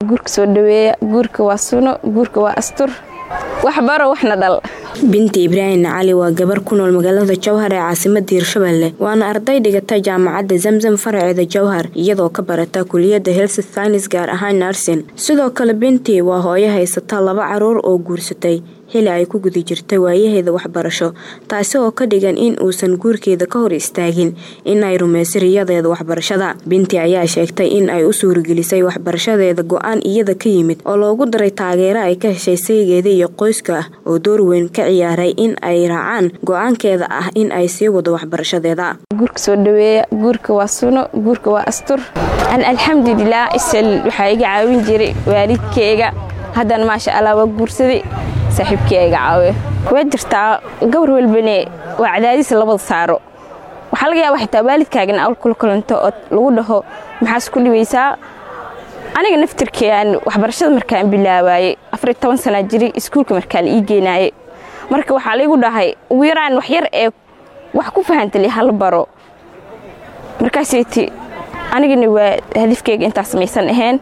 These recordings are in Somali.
guurka soo dhaweeya guurka waa suno guurka waa astur waxbaro waxna dhal binti ibraahim cali waa gabar ku nool magaalada jowhar ee caasimada hirshabelle waana arday dhigata jaamacadda zamzam faraceeda jowhar iyadoo ka barata kuliyadda health science gaar ahaan narsin sidoo kale binti waa hooyo haysata laba caruur oo guursatay xili ay ku guda jirtay waayaheeda waxbarasho taasi oo ka dhigan in uusan guurkeeda ka hor istaagin in ay rumayso riyadeeda waxbarashada binti ayaa sheegtay in ay u suuragelisay waxbarashadeeda go-aan iyada ka yimid oo loogu daray taageero ay ka heshay saygeeda iyo qoyska ah oo door weyn ka ciyaaray in ay raacaan go-aankeeda ah in ay sii wado waxbarashadeeda guurka soo dhaweeya guurka waa suno guurka waa astur alxamdulilah isal waxaa iga caawin jiray waalidkeyga haddana maasha allah waa guursaday saaxiibkii iga caawiyo waa jirtaa gabar walbane waa cadaadiis labada saaro waxaa laga yaaba xitaa waalidkaagana awl kula kulanto oo lagu dhaho maxaas ku dhibaysaa aniga naftirkeean waxbarashada markaan bilaabaayey afariy toban sanaa jiray iskuulka markaa la ii geenaayey marka waxaa laygu dhahay ugu yaraan wax yar ee wax ku fahantali hala baro markaaseyti anigana waa hadifkeyga intaas maysan ahayn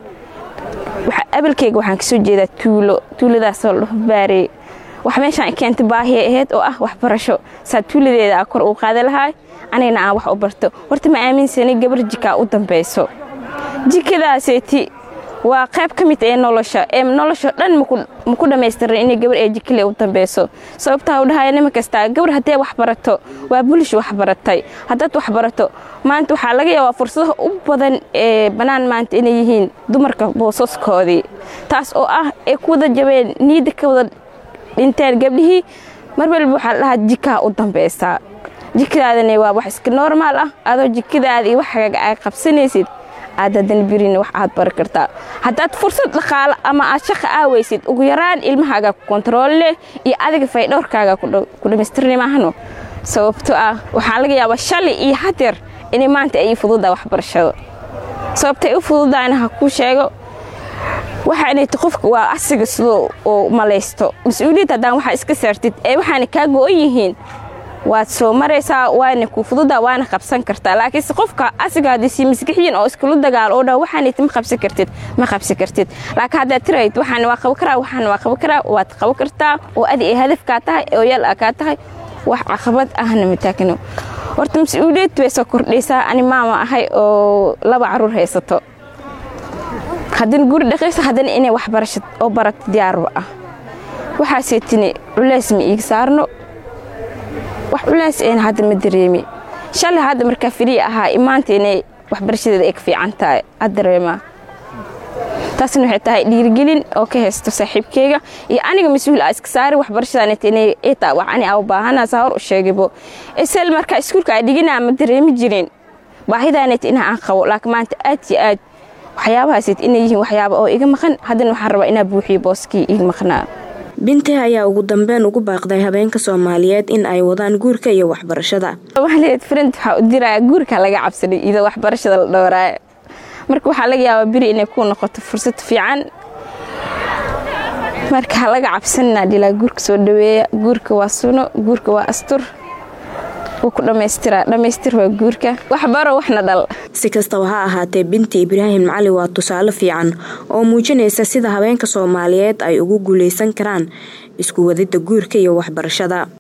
abalkeyga waxaan kasoo jeedaa tuulo tuuladaasoo ladhaho baarey wax meeshaan keenta baahiya ahayd oo ah waxbarasho saa tuuladeeda a kor uu qaada lahaa anigana aan wax u barto horta ma aaminsanay gabar jikaa u dambayso jikadaaseeti waa qayb ka mid ee nolosha ee nolosha dhan maku dhammaystiran inay gabar ee jikale u dambayso sababtaa u dhahaya nima kastaa gabar haddee wax barato waa bulish wax baratay haddaad wax barato maanta waxaa laga yaabaa fursadaha u badan ee bannaan maanta inay yihiin dumarka boosaskoodii taas oo ah ay ku wada jabeen niidda ka wada dhinteen gabdhihii mar walba waxaa la dhahaa jikaa u dambaysaa jikadaadana waa wax iska normaal ah adoo jikadaada iyo waxaaga ay qabsanaysid aad haddana birin wax aad bari kartaa haddaad fursad dhaqaalo ama aad shaqa aawaysid ugu yaraan ilmahaaga ku kontarool leh iyo adiga faydhowrkaaga ku dhammaystirni maahno sababto ah waxaa laga yaabaa shalay iyo hadeer inay maanta ay fududaa waxbarashada sababtay u fududaana ha kuu sheego waxaanayta qofka waa asiga sidoo oo malaysto mas-uuliyad haddaan waxaa iska saartid ee waxaana kaa go-on yihiin waad soo maraysaa waana ku fududa waana qabsan kartaa laakiinse qofka asiga haddii maskaxiyin oo iskula dagaalo oo dha waxaanayta ma qabsan kartid ma qabsan kartid laakiin haddaad tirayd waxaana waa qaban karaa waxaana waa qaban karaa waad qaban kartaa oo adi ay hadafkaa tahay oo yaal a kaa tahay wax caqabad ahna mataagno horta mas-uuliyad bay soo kordhaysaa ani maama ahay oo laba caruur haysato haddana guri dhaqaysa haddana inay waxbarasha oo barato diyaarba ah waxaasee tini culays ma iiga saarno wax culays eena hadda ma dareemi shalay hadda markaa firiyi ahaa imaanta inay waxbarashadeeda ay ka fiican tahay ad dareemaa taasna waxay tahay dhiirigelin oo ka haysto saaxiibkeyga iyo aniga mas-uul a iska saari waxbarashadaanit inay taa wax ani aa u baahanaa saa hor u sheegibo isal markaa iskuulka aa dhiginaa ma dareemi jirin baahidaanit inaa aan qabo laakiin maanta aad iyo aad waxyaabahaasd inay yihiin waxyaaba oo iga maqan haddana waxaan rabaa inaa buuxiyo booskii iga maqnaa binti ayaa ugu dambeyn ugu baaqday habeenka soomaaliyeed in ay wadaan guurka iyo waxbarashada waxaleed friend waxaa u diraya guurka laga cabsanay iyadoo waxbarashada la dhowraayo marka waxaa laga yaabaa beri inay ku noqoto fursad fiican marka ha laga cabsanina dhilaa guurka soo dhaweeya guurka waa suno guurka waa astur wuu ku dhammaystira dhammaystir waa guurka waxbaro waxna dhal si kastaba ha ahaatee binti ibraahim cali waa tusaale fiican oo muujinaysa sida habeenka soomaaliyeed ay ugu guulaysan karaan isku wadida guurka iyo waxbarashada